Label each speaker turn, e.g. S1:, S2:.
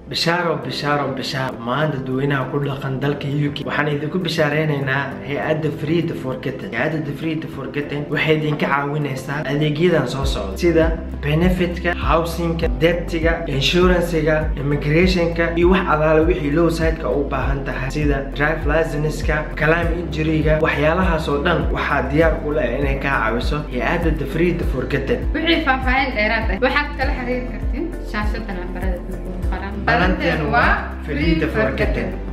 S1: bishaaro bishaaro bishaaro maanta dadweynaha ku dhaqan dalka uk waxaan idinku bishaareynayna hay-adda freed forgeting hay-adda freed forgeting waxay idinka caawinaysaa adeegyadan soo socda sida benefitka housingka debtiga insurancega immigrationka iyo wax alaale wixii low sideka u baahan tahay sida drive licenska clim injuryga waxyaalahaas oo dhan waxaa diyaar ku leh inay kaa caawiso hay-adda freed forgeting
S2: wixii faahfaahin dheeraad ah waxaad kala xiriiri kartiin shaashada lambarada
S1: balanteen waa freed forgeting